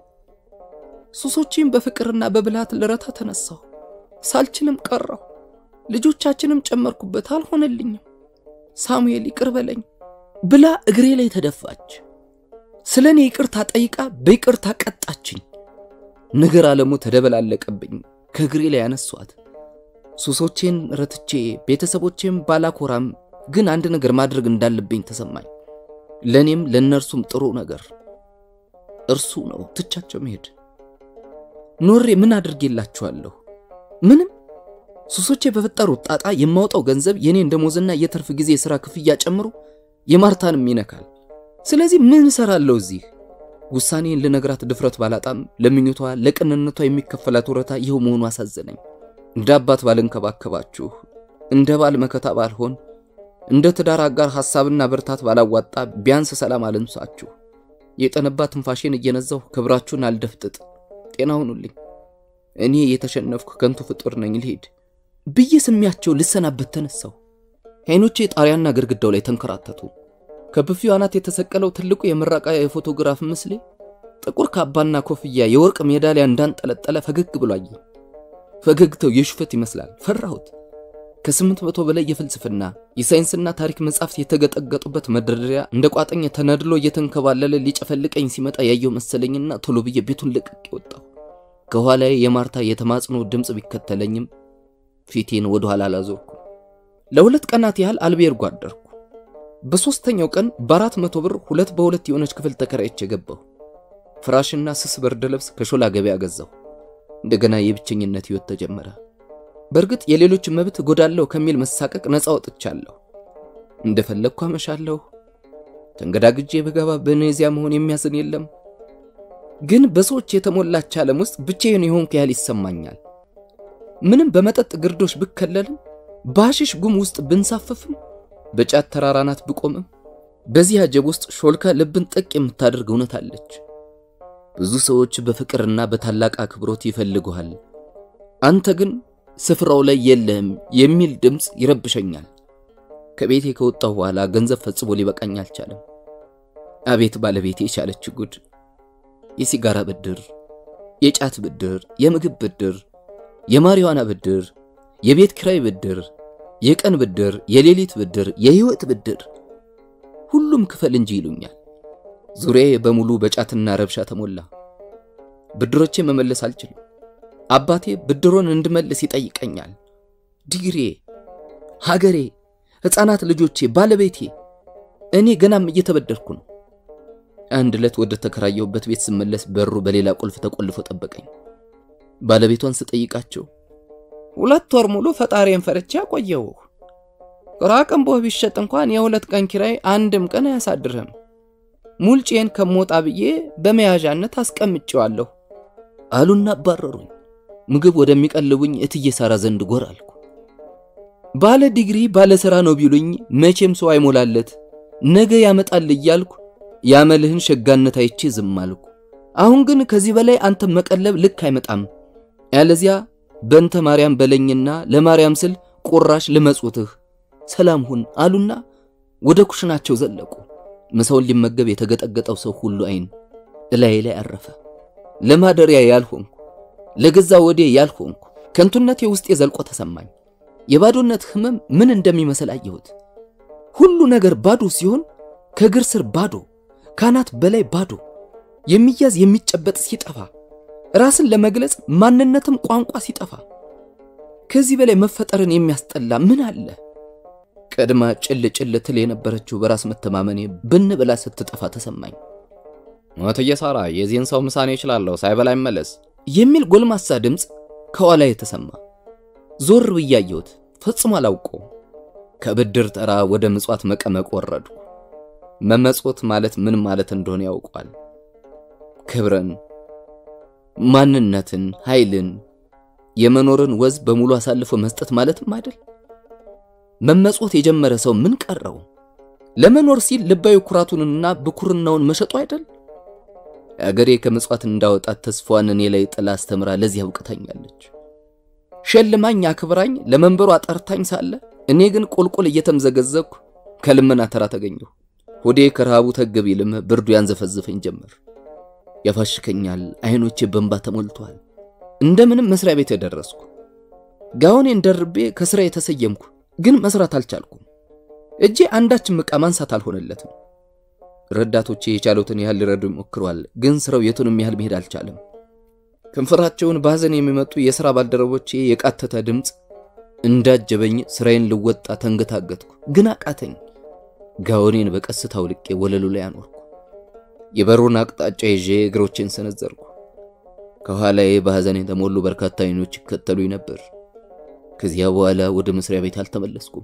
ሱሶቼን በፍቅርና በብልሃት ልረታ ተነሳሁ። ሳልችልም ቀረሁ። ልጆቻችንም ጨመርኩበት፣ አልሆነልኝም። ሳሙኤል ይቅር በለኝ ብላ እግሬ ላይ ተደፋች። ስለ እኔ ይቅርታ ጠይቃ በይቅርታ ቀጣችኝ። ነገር ዓለሙ ተደበላለቀብኝ። ከእግሬ ላይ ያነሷት። ሱሶቼን ረትቼ ቤተሰቦቼም ባላኮራም ግን አንድ ነገር ማድረግ እንዳለብኝ ተሰማኝ። ለእኔም ለእነርሱም ጥሩ ነገር እርሱ ነው ትቻቸው መሄድ። ኖሬ ምን አድርጌላችኋለሁ? ምንም። ሱሶቼ በፈጠሩት ጣጣ የማውጣው ገንዘብ የኔን ደሞዝና የትርፍ ጊዜ የሥራ ክፍያ ጨምሮ የማርታንም ይነካል። ስለዚህ ምን እሰራለሁ እዚህ? ውሳኔን ልነግራት ድፍረት ባላጣም ለምኞቷ ለቅንነቷ የሚከፈላት ውረታ ይኸው መሆኑ አሳዘነኝ። እንደ አባት ባልንከባከባችሁ፣ እንደ ባል መከታ ባልሆን፣ እንደ ትዳር አጋር ሐሳብና ብርታት ባላዋጣ ቢያንስ ሰላም አልንሳችሁ። የጠነባ ትንፋሼን እየነዛሁ ክብራችሁን አልደፍጥጥ። ጤና ሁኑልኝ። እኔ የተሸነፍኩ ከንቱ ፍጡር ነኝ፣ ልሄድ ብዬ ስሚያቸው ልሰናበት ተነሳሁ። ዓይኖቼ ጣሪያና ግድግዳው ላይ ተንከራተቱ። ከብፊው አናት የተሰቀለው ትልቁ የምረቃ የፎቶግራፍ ምስሌ ጥቁር ካባና ኮፍያ የወርቅ ሜዳሊያ እንዳንጠለጠለ ፈገግ ብሎ አየኝ። ፈገግታው የሹፈት ይመስላል። ፈራሁት። ከስምንት መቶ በላይ የፍልስፍና የሳይንስና ታሪክ መጻሕፍት የተገጠገጡበት መደርደሪያ እንደ ቋጠኝ ተነድሎ እየተንከባለለ ሊጨፈልቀኝ ሲመጣ ያየው መሰለኝና ቶሎ ብዬ ቤቱን ለቅቄ ወጣሁ። ከኋላዬ የማርታ የተማጽኖ ድምፅ ቢከተለኝም ፊቴን ወደ ኋላ አላዞርኩም። ለሁለት ቀናት ያህል አልቤርጎ አደርኩ። በሦስተኛው ቀን በአራት መቶ ብር ሁለት በሁለት የሆነች ክፍል ተከራይቼ ገባሁ። ፍራሽና ስስ ብርድ ልብስ ከሾላ ገበያ ገዛሁ። እንደገና የብቸኝነት ሕይወት ተጀመረ። በእርግጥ የሌሎች መብት እጎዳለሁ ከሚል መሳቀቅ ነፃ ወጥቻለሁ። እንደፈለግኩ አመሻለሁ። ተንገዳግጄ በገባ በኔዚያ መሆን የሚያዝን የለም። ግን በሰዎች የተሞላች ዓለም ውስጥ ብቻዬን የሆንኩ ያህል ይሰማኛል። ምንም በመጠጥ ግርዶሽ ብከለልም፣ በሐሺሽ ጉም ውስጥ ብንሳፈፍም፣ በጫት ተራራናት ብቆምም፣ በዚህ አጀብ ውስጥ ሾልካ ልብን ጠቅ የምታደርግ እውነት አለች። ብዙ ሰዎች በፍቅርና በታላቅ አክብሮት ይፈልጉሃል፣ አንተ ግን ስፍራው ላይ የለህም የሚል ድምፅ ይረብሸኛል። ከቤቴ ከወጣሁ በኋላ ገንዘብ ፈጽሞ ሊበቃኝ አልቻለም። አቤት ባለቤቴ የቻለች ጉድ! የሲጋራ ብድር፣ የጫት ብድር፣ የምግብ ብድር፣ የማሪዋና ብድር፣ የቤት ኪራይ ብድር፣ የቀን ብድር፣ የሌሊት ብድር፣ የህይወት ብድር፣ ሁሉም ክፈል እንጂ ይሉኛል። ዙሪያዬ በሙሉ በጫትና ረብሻ ተሞላ። ብድሮቼ መመለስ አልችልም። አባቴ ብድሮን እንድመልስ ይጠይቀኛል። ዲግሬ፣ ሀገሬ፣ ሕፃናት ልጆቼ፣ ባለቤቴ፣ እኔ ገናም እየተበደርኩ ነው። አንድ ዕለት ወደ ተከራየሁበት ቤት ስመለስ በሩ በሌላ ቁልፍ ተቆልፎ ጠበቀኝ። ባለቤቷን ስጠይቃቸው ሁለት ወር ሙሉ ፈጣሪን ፈርቼ አቆየሁህ። ራቅንቦህ ቢሸጥ እንኳን የሁለት ቀን ኪራይ አንድም ቀን አያሳድርህም። ሙልጬን ከሞጣ ብዬ በመያዣነት አስቀምጬዋለሁ አሉና አባረሩኝ። ምግብ ወደሚቀልቡኝ እትዬ ሳራ ዘንድ ጎር አልኩ። ባለ ዲግሪ ባለ ሥራ ነው ቢሉኝ መቼም ሰው አይሞላለት ነገ ያመጣል እያልኩ ያመልህን ሸጋነት አይቼ ዝም አልኩ። አሁን ግን ከዚህ በላይ አንተ መቀለብ ልክ አይመጣም፣ ያለዚያ በእንተ ማርያም በለኝና ለማርያም ስል ቁራሽ ልመጹትህ ሰላም ሁን አሉና ወደ ኩሽናቸው ዘለቁ። ምሳውን ሊመገብ የተገጠገጠው ሰው ሁሉ አይን እላዬ ላይ አረፈ። ለማደሪያ ያልሆንኩ ለገዛ ወዴ ያልሆንኩ ከንቱነቴ ውስጤ ዘልቆ ተሰማኝ። የባዶነት ህመም ምን እንደሚመስል አየሁት። ሁሉ ነገር ባዶ ሲሆን ከእግር ስር ባዶ፣ ካናት በላይ ባዶ፣ የሚያዝ የሚጨበጥ ሲጠፋ፣ ራስን ለመግለጽ ማንነትም ቋንቋ ሲጠፋ፣ ከዚህ በላይ መፈጠርን የሚያስጠላ ምን አለ? ቀድማ ጭል ጭል ትል የነበረችው በራስ መተማመኔ ብን ብላ ስትጠፋ ተሰማኝ። እትዬ ሳራ የዚህን ሰው ምሳኔ እችላለሁ ሳይበላ ይመለስ የሚል ጎልማሳ ድምፅ ከኋላ የተሰማ ዞር ብዬ አየሁት። ፈጽሞ አላውቀውም። ከብድር ተራ ወደ ምጽዋት መቀመቅ ወረድኩ። መመጾት ማለት ምን ማለት እንደሆነ ያውቋል። ክብርን፣ ማንነትን፣ ኃይልን፣ የመኖርን ወዝ በሙሉ አሳልፎ መስጠት ማለትም አይደል? መመጾት የጀመረ ሰው ምን ቀረው? ለመኖር ሲል ልባዊ ኩራቱንና ብኩርናውን መሸጡ አይደል? አገሬ ከምጽዋት እንዳወጣት ተስፋዋን እኔ ላይ ጥላ አስተምራ ለዚህ አብቅታኛለች። ሸልማኝ አክብራኝ ለመንበሩ አጠርታኝ ሳለ እኔ ግን ቁልቁል እየተምዘገዘግኩ ከልመና ተራ ተገኘሁ። ሆዴ ከረሃቡ ተገብ ይልም ብርዱ ያንዘፈዝፈኝ ጀመር። ያፋሽከኛል። አይኖቼ በእንባ ተሞልተዋል። እንደምንም መስሪያ ቤት የደረስኩ ጋውኔን ደርቤ ከስራ የተሰየምኩ፣ ግን መስራት አልቻልኩም። እጄ አንዳችም ዕቃ ማንሳት አልሆነለትም። ረዳቶቼ የቻሉትን ያህል ሊረዱ ሞክረዋል፣ ግን ስራው የቱንም ያህል መሄድ አልቻለም። ከንፈራቸውን ባዘን የሚመጡ የሥራ ባልደረቦቼ የቃተተ ድምፅ እንዳጀበኝ ስራዬን ልወጣ ተንገታገትኩ፣ ግን አቃተኝ። ጋውኔን በቀስታ አውልቄ ወለሉ ላይ አኖርኩ። የበሩን አቅጣጫ ይዤ እግሮቼን ሰነዘርኩ። ከኋላዬ በሐዘን የተሞሉ በርካታ አይኖች ይከተሉኝ ነበር። ከዚያ በኋላ ወደ መስሪያ ቤት አልተመለስኩም።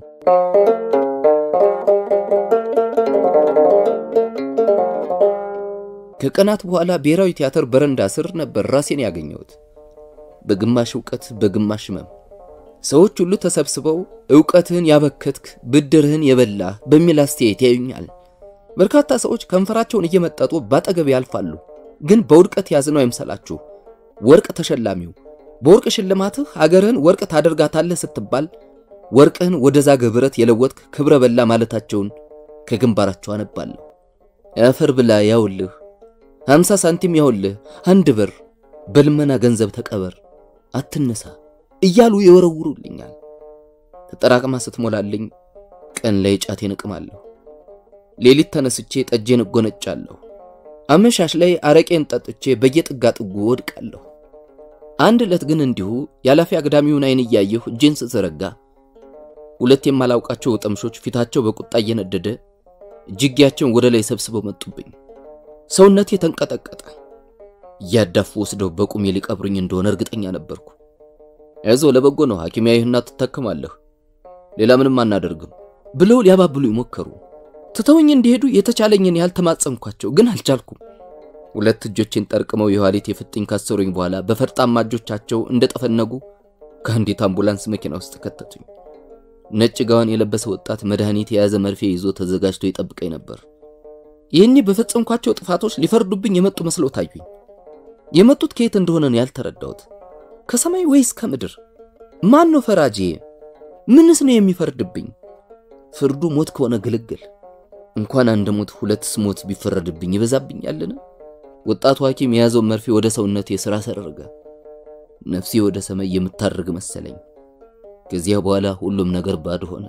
ከቀናት በኋላ ብሔራዊ ቲያትር በረንዳ ስር ነበር ራሴን ያገኘሁት። በግማሽ ዕውቀት በግማሽ ህመም ሰዎች ሁሉ ተሰብስበው ዕውቀትህን ያበከትክ ብድርህን የበላህ በሚል አስተያየት ያዩኛል። በርካታ ሰዎች ከንፈራቸውን እየመጠጡ ባጠገብ ያልፋሉ። ግን በውድቀት ያዝነው አይምሰላችሁ። ወርቅ ተሸላሚው በወርቅ ሽልማትህ ሀገርህን ወርቅ ታደርጋታለህ ስትባል ወርቅህን ወደ ዛገ ብረት የለወጥክ ክብረ በላ ማለታቸውን ከግንባራቸው አነባለሁ። አፈር ብላ ያውልህ፣ ሃምሳ ሳንቲም ያውልህ፣ አንድ ብር በልመና ገንዘብ ተቀበር፣ አትነሳ እያሉ ይወረውሩልኛል። ተጠራቅማ ስትሞላልኝ ቀን ላይ ጫቴን እቅማለሁ። ሌሊት ተነስቼ ጠጄን እጎነጫለሁ። አመሻሽ ላይ አረቄን ጠጥቼ በየጥጋ ጥጉ ወድቃለሁ። አንድ ዕለት ግን እንዲሁ ያላፊ አግዳሚውን አይን እያየሁ እጄን ስዘረጋ ሁለት የማላውቃቸው ወጠምሾች ፊታቸው በቁጣ እየነደደ እጅጌያቸውን ወደ ላይ ሰብስበው መጡብኝ። ሰውነቴ ተንቀጠቀጠ። እያዳፉ ወስደው በቁሜ ሊቀብሩኝ እንደሆነ እርግጠኛ ነበርኩ። ያዘው ለበጎ ነው፣ ሐኪም ያይህና ትታከማለህ፣ ሌላ ምንም አናደርግም ብለው ሊያባብሉ ይሞከሩ። ትተውኝ እንዲሄዱ የተቻለኝን ያህል ተማጸንኳቸው፣ ግን አልቻልኩም። ሁለት እጆቼን ጠርቅመው የኋሊት የፍጥኝ ካሰሩኝ በኋላ በፈርጣማ እጆቻቸው እንደጠፈነጉ ከአንዲት አምቡላንስ መኪና ውስጥ ከተቱኝ። ነጭ ጋዋን የለበሰ ወጣት መድኃኒት የያዘ መርፌ ይዞ ተዘጋጅቶ ይጠብቀኝ ነበር። ይህኔ በፈጸምኳቸው ጥፋቶች ሊፈርዱብኝ የመጡ መስለው ታዩኝ። የመጡት ከየት እንደሆነ ነው ያልተረዳሁት። ከሰማይ ወይስ ከምድር? ማን ነው ፈራጄ? ምንስ ነው የሚፈርድብኝ? ፍርዱ ሞት ከሆነ ግልግል እንኳን አንድ ሞት ሁለትስ ሞት ቢፈረድብኝ ይበዛብኛልን? ወጣቱ ሐኪም የያዘውን መርፌ ወደ ሰውነቴ ስራ ሰረገ። ነፍሴ ወደ ሰማይ የምታርግ መሰለኝ። ከዚያ በኋላ ሁሉም ነገር ባዶ ሆነ።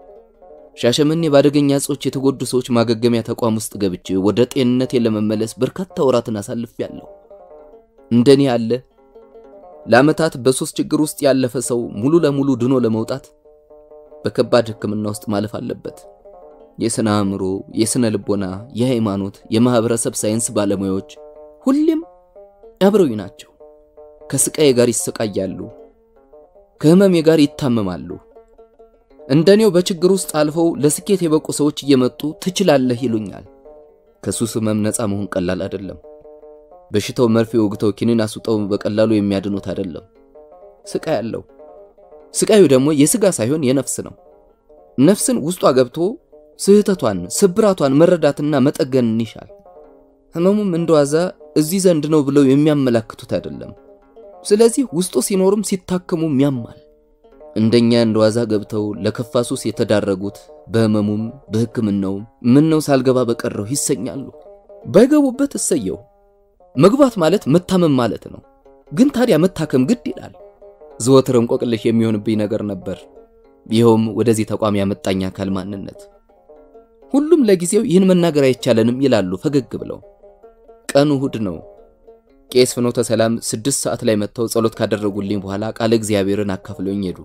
ሻሸመኔ በአደገኛ እጾች የተጎዱ ሰዎች ማገገሚያ ተቋም ውስጥ ገብቼ ወደ ጤንነቴ ለመመለስ በርካታ ወራትን አሳልፌያለሁ። እንደኔ ያለ ለዓመታት በሶስት ችግር ውስጥ ያለፈ ሰው ሙሉ ለሙሉ ድኖ ለመውጣት በከባድ ሕክምና ውስጥ ማለፍ አለበት። የስነ አእምሮ፣ የስነ ልቦና፣ የሃይማኖት፣ የማህበረሰብ ሳይንስ ባለሙያዎች ሁሌም አብረውኝ ናቸው። ከስቃዬ ጋር ይሰቃያሉ፣ ከህመሜ ጋር ይታመማሉ። እንደኔው በችግር ውስጥ አልፈው ለስኬት የበቁ ሰዎች እየመጡ ትችላለህ ይሉኛል። ከሱስ ህመም ነፃ መሆን ቀላል አይደለም። በሽታው መርፌ ወግተው ኪኒን አስውጠው በቀላሉ የሚያድኑት አይደለም። ስቃይ አለው። ስቃዩ ደግሞ የስጋ ሳይሆን የነፍስ ነው። ነፍስን ውስጧ ገብቶ ስህተቷን፣ ስብራቷን መረዳትና መጠገንን ይሻል። ህመሙም እንደዋዛ እዚህ ዘንድ ነው ብለው የሚያመላክቱት አይደለም። ስለዚህ ውስጡ ሲኖርም ሲታከሙም ያማል። እንደኛ እንደዋዛ ገብተው ለከፋ ሱስ የተዳረጉት በህመሙም በሕክምናውም ምን ነው ሳልገባ በቀረው ይሰኛሉ። ባይገቡበት እሰየው። መግባት ማለት መታመም ማለት ነው። ግን ታዲያ መታከም ግድ ይላል። ዘወትር እንቆቅልሽ የሚሆንብኝ ነገር ነበር። ይኸውም ወደዚህ ተቋም ያመጣኝ አካል ማንነት። ሁሉም ለጊዜው ይህን መናገር አይቻለንም ይላሉ ፈገግ ብለው። ቀኑ እሁድ ነው። ቄስ ፍኖተ ሰላም ስድስት ሰዓት ላይ መጥተው ጸሎት ካደረጉልኝ በኋላ ቃለ እግዚአብሔርን አካፍለውኝ ሄዱ።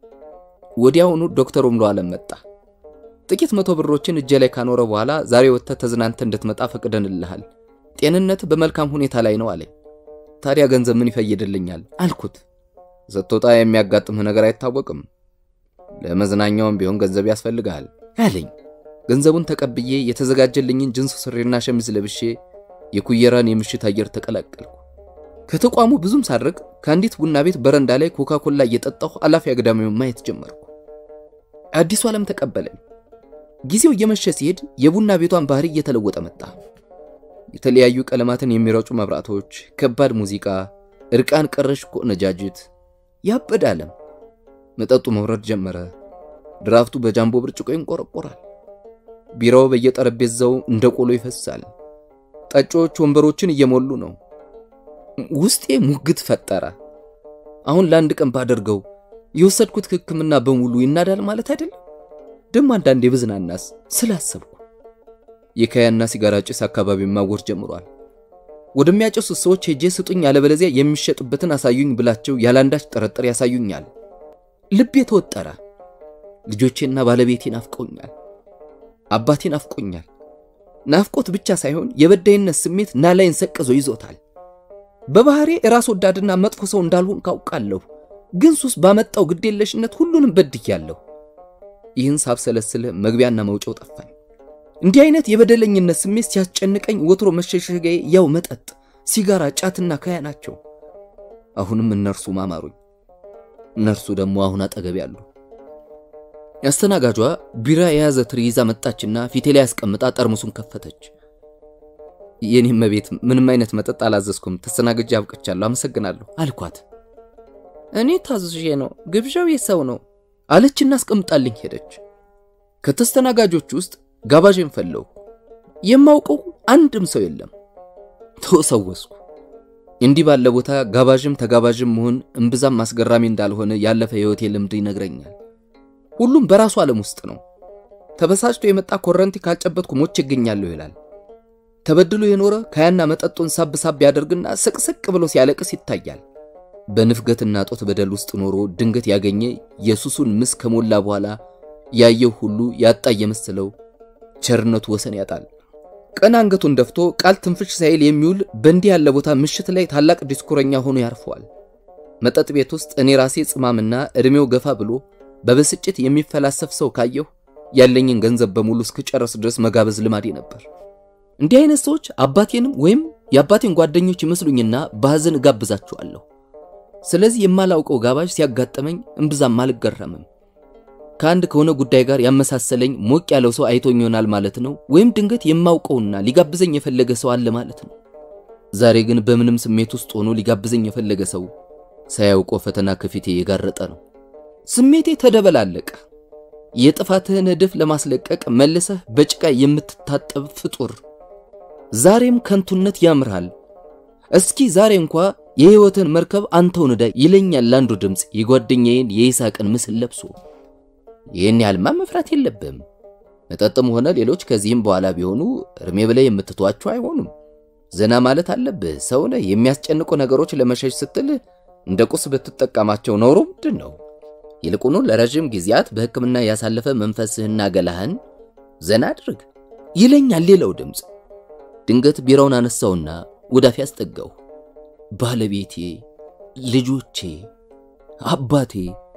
ወዲያውኑ ዶክተር ኦምሎ ዓለም መጣ። ጥቂት መቶ ብሮችን እጄ ላይ ካኖረ በኋላ ዛሬ ወጥተህ ተዝናንተ እንድትመጣ ፈቅደንልሃል፣ ጤንነት በመልካም ሁኔታ ላይ ነው አለኝ። ታዲያ ገንዘብ ምን ይፈይድልኛል አልኩት። ስትወጣ የሚያጋጥምህ ነገር አይታወቅም፣ ለመዝናኛውም ቢሆን ገንዘብ ያስፈልግሃል አለኝ። ገንዘቡን ተቀብዬ የተዘጋጀልኝን ጅንስ ሱሪና ሸሚዝ ለብሼ የኩየራን የምሽት አየር ተቀላቀልኩ። ከተቋሙ ብዙም ሳርቅ ከአንዲት ቡና ቤት በረንዳ ላይ ኮካኮላ እየጠጣሁ አላፊ አግዳሚውን ማየት ጀመርኩ። አዲሱ ዓለም ተቀበለኝ። ጊዜው እየመሸ ሲሄድ የቡና ቤቷን ባህሪ እየተለወጠ መጣ። የተለያዩ ቀለማትን የሚረጩ መብራቶች፣ ከባድ ሙዚቃ፣ እርቃን ቀረሽ ቆነጃጅት፣ ያበደ ዓለም። መጠጡ መውረድ ጀመረ። ድራፍቱ በጃምቦ ብርጭቆ ይንቆረቆራል። ቢራው በየጠረጴዛው እንደ ቆሎ ይፈሳል። ጠጮች ወንበሮችን እየሞሉ ነው። ውስጤ ሙግት ፈጠረ። አሁን ለአንድ ቀን ባደርገው የወሰድኩት ሕክምና በሙሉ ይናዳል ማለት አይደለም። ደሞ አንዳንዴ ብዝናናስ ስላሰብኩ የካያና ሲጋራ ጭስ አካባቢ ማወር ጀምሯል። ወደሚያጨሱት ሰዎች ሄጄ ስጡኝ፣ ያለበለዚያ የሚሸጥበትን አሳዩኝ ብላቸው ያላንዳች ጥርጥር ያሳዩኛል። ልቤ ተወጠረ። ልጆቼና ባለቤቴ ናፍቀውኛል። አባቴ ናፍቆኛል። ናፍቆት ብቻ ሳይሆን የበዳይነት ስሜት ናላይን ሰቅዞ ይዞታል። በባህሬ ራስ ወዳድና መጥፎ ሰው እንዳልሆን ካውቃለሁ፣ ግን ሱስ ባመጣው ግዴለሽነት ሁሉንም በድያለሁ። ይህን ሳብሰለስል መግቢያና መውጫው ጠፋኝ። እንዲህ አይነት የበደለኝነት ስሜት ሲያስጨንቀኝ ወትሮ መሸሸጊያዬ ያው መጠጥ፣ ሲጋራ፣ ጫትና ካያ ናቸው። አሁንም እነርሱ ማማሩኝ። እነርሱ ደግሞ አሁን አጠገብ ያሉ። ያስተናጋጇ ቢራ የያዘ ትሪ ይዛ መጣችና ፊቴ ላይ ያስቀምጣ ጠርሙሱን ከፈተች። የኔም መቤት ምንም አይነት መጠጥ አላዘዝኩም፣ ተስተናግጄ አብቅቻለሁ፣ አመሰግናለሁ አልኳት። እኔ ታዝዤ ነው፣ ግብዣው የሰው ነው አለችና አስቀምጣልኝ ሄደች። ከተስተናጋጆች ውስጥ ጋባዥን ፈለጉ። የማውቀው አንድም ሰው የለም። ተወሰወስኩ። እንዲህ ባለ ቦታ ጋባዥም ተጋባዥም መሆን እምብዛም አስገራሚ እንዳልሆነ ያለፈ የህይወቴ ልምድ ይነግረኛል። ሁሉም በራሱ ዓለም ውስጥ ነው። ተበሳጭቶ የመጣ ኮረንቲ ካልጨበጥኩ ሞቼ እገኛለሁ ይላል። ተበድሎ የኖረ ካያና መጠጡን ሳብ ሳብ ያደርግና ስቅስቅ ብሎ ሲያለቅስ ይታያል። በንፍገትና ጦት በደል ውስጥ ኖሮ ድንገት ያገኘ የሱሱን ምስ ከሞላ በኋላ ያየው ሁሉ ያጣ የመሰለው ቸርነቱ ወሰን ያጣል። ቀን አንገቱን ደፍቶ ቃል ትንፍሽ ሳይል የሚውል በእንዲህ ያለ ቦታ ምሽት ላይ ታላቅ ዲስኩረኛ ሆኖ ያርፈዋል። መጠጥ ቤት ውስጥ እኔ ራሴ ጽማምና እድሜው ገፋ ብሎ በብስጭት የሚፈላሰፍ ሰው ካየሁ ያለኝን ገንዘብ በሙሉ እስክጨርስ ድረስ መጋበዝ ልማዴ ነበር። እንዲህ አይነት ሰዎች አባቴንም ወይም የአባቴን ጓደኞች ይመስሉኝና በሐዘን እጋብዛቸዋለሁ። ስለዚህ የማላውቀው ጋባዥ ሲያጋጠመኝ እምብዛም አልገረምም። ከአንድ ከሆነ ጉዳይ ጋር ያመሳሰለኝ ሞቅ ያለው ሰው አይቶኝ ይሆናል ማለት ነው፣ ወይም ድንገት የማውቀውና ሊጋብዘኝ የፈለገ ሰው አለ ማለት ነው። ዛሬ ግን በምንም ስሜት ውስጥ ሆኖ ሊጋብዘኝ የፈለገ ሰው ሳያውቀው ፈተና ከፊቴ የጋረጠ ነው። ስሜቴ ተደበላለቀ። የጥፋትህን እድፍ ለማስለቀቅ መልሰህ በጭቃ የምትታጠብ ፍጡር፣ ዛሬም ከንቱነት ያምርሃል። እስኪ ዛሬ እንኳ የሕይወትን መርከብ አንተው ንዳ ይለኛል ለአንዱ ድምፅ የጓደኛዬን የይስሐቅን ምስል ለብሶ። ይህን ያህልማ መፍራት የለብም። መጠጥም ሆነ ሌሎች ከዚህም በኋላ ቢሆኑ እርሜ ብለህ የምትተዋቸው አይሆኑም። ዘና ማለት አለብህ። ሰውነህ የሚያስጨንቁ ነገሮች ለመሸሽ ስትል እንደ ቁስ ብትጠቀማቸው ኖሮ ምንድን ነው? ይልቁኑ ለረዥም ጊዜያት በሕክምና ያሳለፈ መንፈስህና ገላህን ዘና አድርግ ይለኛል ሌላው ድምፅ። ድንገት ቢራውን አነሳውና ወዳፊ አስጠጋው። ባለቤቴ፣ ልጆቼ፣ አባቴ፣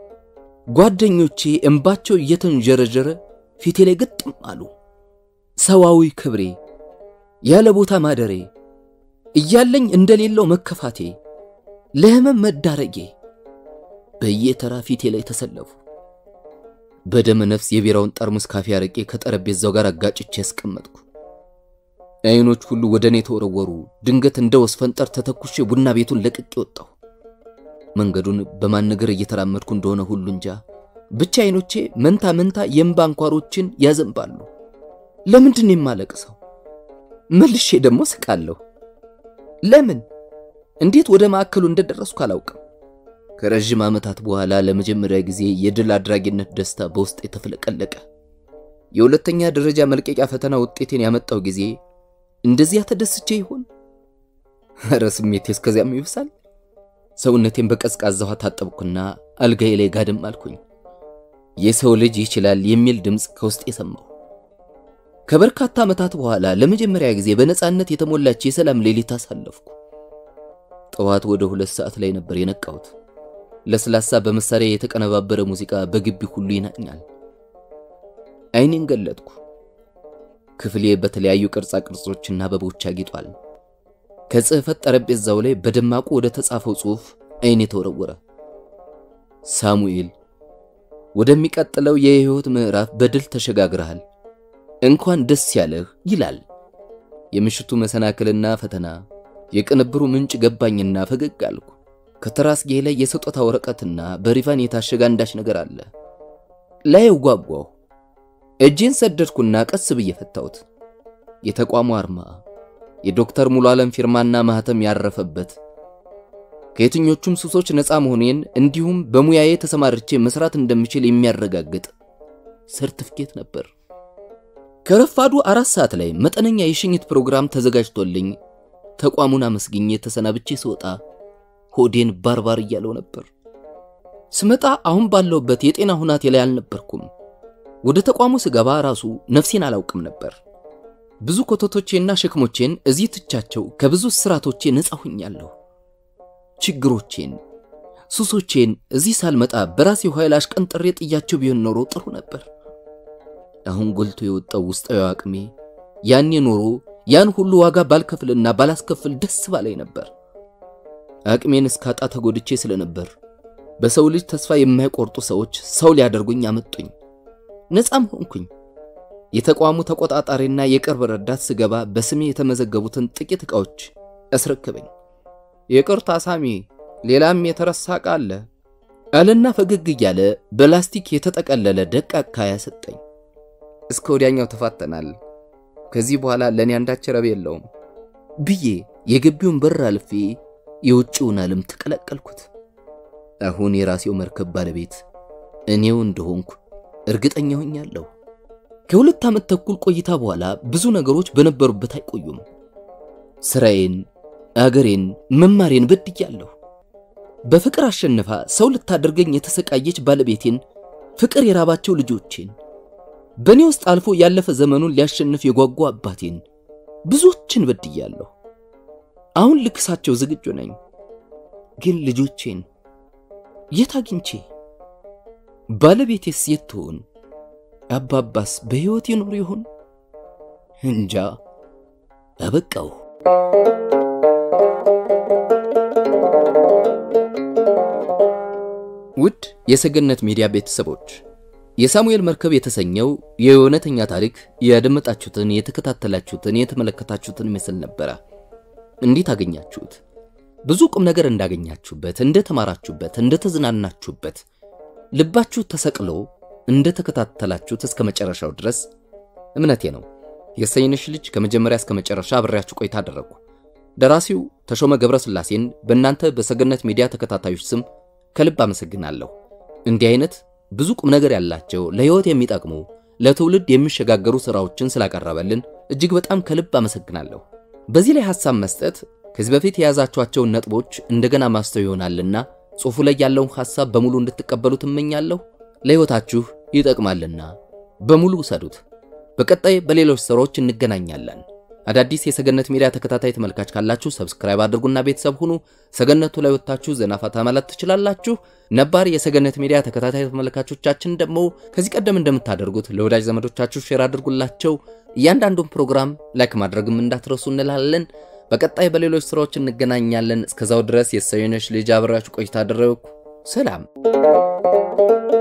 ጓደኞቼ እንባቸው እየተንጀረጀረ ፊቴ ላይ ግጥም አሉ። ሰዋዊ ክብሬ፣ ያለ ቦታ ማደሬ፣ እያለኝ እንደሌለው መከፋቴ፣ ለህመም መዳረጌ በየተራ ፊቴ ላይ ተሰለፉ። በደመ ነፍስ የቢራውን ጠርሙስ ካፌ አረቄ ከጠረጴዛው ጋር አጋጭቼ ያስቀመጥኩ። አይኖች ሁሉ ወደ እኔ ተወረወሩ። ድንገት እንደ ወስፈንጠር ተተኩሼ ቡና ቤቱን ለቅቄ ወጣሁ። መንገዱን በማን ነገር እየተራመድኩ እንደሆነ ሁሉ እንጃ። ብቻ አይኖቼ መንታ መንታ የእምባ አንኳሮችን ያዘንባሉ። ለምንድን ነው የማለቅሰው? መልሼ ደግሞ ስቃለሁ። ለምን? እንዴት ወደ ማዕከሉ እንደደረስኩ አላውቅም። ከረዥም ዓመታት በኋላ ለመጀመሪያ ጊዜ የድል አድራጊነት ደስታ በውስጥ የተፈለቀለቀ። የሁለተኛ ደረጃ መልቀቂያ ፈተና ውጤቴን ያመጣው ጊዜ እንደዚያ ተደስቼ ይሆን? ኧረ ስሜቴ እስከዚያም ይብሳል። ሰውነቴን በቀዝቃዛ ውሃ ታጠብኩና አልጋዬ ላይ ጋደም አልኩኝ። የሰው ልጅ ይችላል የሚል ድምፅ ከውስጥ የሰማሁ። ከበርካታ ዓመታት በኋላ ለመጀመሪያ ጊዜ በነፃነት የተሞላች የሰላም ሌሊት አሳለፍኩ። ጠዋት ወደ ሁለት ሰዓት ላይ ነበር የነቃሁት። ለስላሳ በመሳሪያ የተቀነባበረ ሙዚቃ በግቢ ሁሉ ይናኛል። አይኔን ገለጥኩ። ክፍሌ በተለያዩ ቅርጻ ቅርጾችና አበቦች አጊጧል። ከጽሕፈት ጠረጴዛው ላይ በደማቁ ወደ ተጻፈው ጽሑፍ አይኔ ተወረወረ። ሳሙኤል ወደሚቀጥለው የሕይወት ምዕራፍ በድል ተሸጋግረሃል፣ እንኳን ደስ ያለህ ይላል። የምሽቱ መሰናክልና ፈተና የቅንብሩ ምንጭ ገባኝና ፈገግ አልኩ። ከተራስጌ ላይ የስጦታ ወረቀትና በሪቫን የታሸገ አንዳች ነገር አለ። ላይ ጓጓሁ። እጄን ሰደድኩና ቀስ ብዬ ፈታሁት። የተቋሙ አርማ፣ የዶክተር ሙሉ ዓለም ፊርማና ማህተም ያረፈበት ከየትኞቹም ሱሶች ነፃ መሆኔን እንዲሁም በሙያዬ ተሰማርቼ መስራት እንደምችል የሚያረጋግጥ ሰርቲፊኬት ነበር። ከረፋዱ አራት ሰዓት ላይ መጠነኛ የሽኝት ፕሮግራም ተዘጋጅቶልኝ ተቋሙን አመስግኜ ተሰናብቼ ስወጣ ሆዴን ባርባር እያለው ነበር። ስመጣ አሁን ባለውበት የጤና ሁናቴ ላይ አልነበርኩም። ወደ ተቋሙ ስገባ ራሱ ነፍሴን አላውቅም ነበር። ብዙ ኮተቶቼና ሸክሞቼን እዚህ ትቻቸው ከብዙ ስራቶቼ ነፃ ሁኛለሁ። ችግሮቼን፣ ሱሶቼን እዚህ ሳልመጣ በራሴው ኃይል አሽቀንጥሬ ጥያቸው ቢሆን ኖሮ ጥሩ ነበር። አሁን ጎልቶ የወጣው ውስጣዊ አቅሜ ያኔ ኖሮ ያን ሁሉ ዋጋ ባልከፍልና ባላስከፍል ደስ ባላይ ነበር። አቅሜን እስካጣ ተጎድቼ ስለነበር በሰው ልጅ ተስፋ የማይቆርጡ ሰዎች ሰው ሊያደርጉኝ አመጡኝ። ነፃም ሆንኩኝ። የተቋሙ ተቆጣጣሪና የቅርብ ረዳት ስገባ በስሜ የተመዘገቡትን ጥቂት ዕቃዎች አስረከበኝ። ይቅርታ ሳሚ፣ ሌላም የተረሳ ዕቃ አለ አለና ፈገግ እያለ በላስቲክ የተጠቀለለ ደቃቅ ካያ ሰጠኝ። እስከ ወዲያኛው ተፋተናል። ከዚህ በኋላ ለእኔ አንዳች ረብ የለውም ብዬ የግቢውን በር አልፌ የውጭውን ዓለም ተቀላቀልኩት። አሁን የራሴው መርከብ ባለቤት እኔው እንደሆንኩ እርግጠኛ ሆኛለሁ። ከሁለት ዓመት ተኩል ቆይታ በኋላ ብዙ ነገሮች በነበሩበት አይቆዩም። ስራዬን፣ አገሬን፣ መማሬን በድያለሁ። በፍቅር አሸንፋ ሰው ልታደርገኝ የተሰቃየች ባለቤቴን፣ ፍቅር የራባቸው ልጆቼን፣ በእኔ ውስጥ አልፎ ያለፈ ዘመኑን ሊያሸንፍ የጓጓ አባቴን ብዙዎችን በድያለሁ። አሁን ልክሳቸው ዝግጁ ነኝ። ግን ልጆቼን የት አግኝቼ? ባለቤቴስ የት ትሆን? አባባስ በሕይወት ይኖር ይሆን? እንጃ። አበቃው። ውድ የሰገነት ሚዲያ ቤተሰቦች የሳሙኤል መርከብ የተሰኘው የእውነተኛ ታሪክ ያደመጣችሁትን፣ የተከታተላችሁትን፣ የተመለከታችሁትን ይመስል ነበረ። እንዴት አገኛችሁት? ብዙ ቁም ነገር እንዳገኛችሁበት፣ እንደተማራችሁበት፣ እንደተዝናናችሁበት ልባችሁ ተሰቅሎ እንደተከታተላችሁት እስከ መጨረሻው ድረስ እምነቴ ነው። የሰይንሽ ልጅ ከመጀመሪያ እስከ መጨረሻ አብሬያችሁ ቆይታ አደረጉ። ደራሲው ተሾመ ገብረስላሴን በእናንተ በሰገነት ሚዲያ ተከታታዮች ስም ከልብ አመሰግናለሁ። እንዲህ አይነት ብዙ ቁም ነገር ያላቸው ለሕይወት የሚጠቅሙ ለትውልድ የሚሸጋገሩ ሥራዎችን ስላቀረበልን እጅግ በጣም ከልብ አመሰግናለሁ። በዚህ ላይ ሐሳብ መስጠት ከዚህ በፊት የያዛችኋቸውን ነጥቦች እንደገና ማስተው ይሆናልና ጽሑፉ ላይ ያለውን ሐሳብ በሙሉ እንድትቀበሉ ትመኛለሁ። ለሕይወታችሁ ይጠቅማልና በሙሉ ውሰዱት። በቀጣይ በሌሎች ሥራዎች እንገናኛለን። አዳዲስ የሰገነት ሚዲያ ተከታታይ ተመልካች ካላችሁ ሰብስክራይብ አድርጉና ቤተሰብ ሁኑ። ሰገነቱ ላይ ወጥታችሁ ዘና ፈታ ማለት ትችላላችሁ። ነባር የሰገነት ሚዲያ ተከታታይ ተመልካቾቻችን ደግሞ ከዚህ ቀደም እንደምታደርጉት ለወዳጅ ዘመዶቻችሁ ሼር አድርጉላቸው። እያንዳንዱን ፕሮግራም ላይክ ማድረግም እንዳትረሱ እንላለን። በቀጣይ በሌሎች ስራዎች እንገናኛለን። እስከዛው ድረስ የሰየነሽ ልጅ አብራችሁ ቆይታ አደረግኩ። ሰላም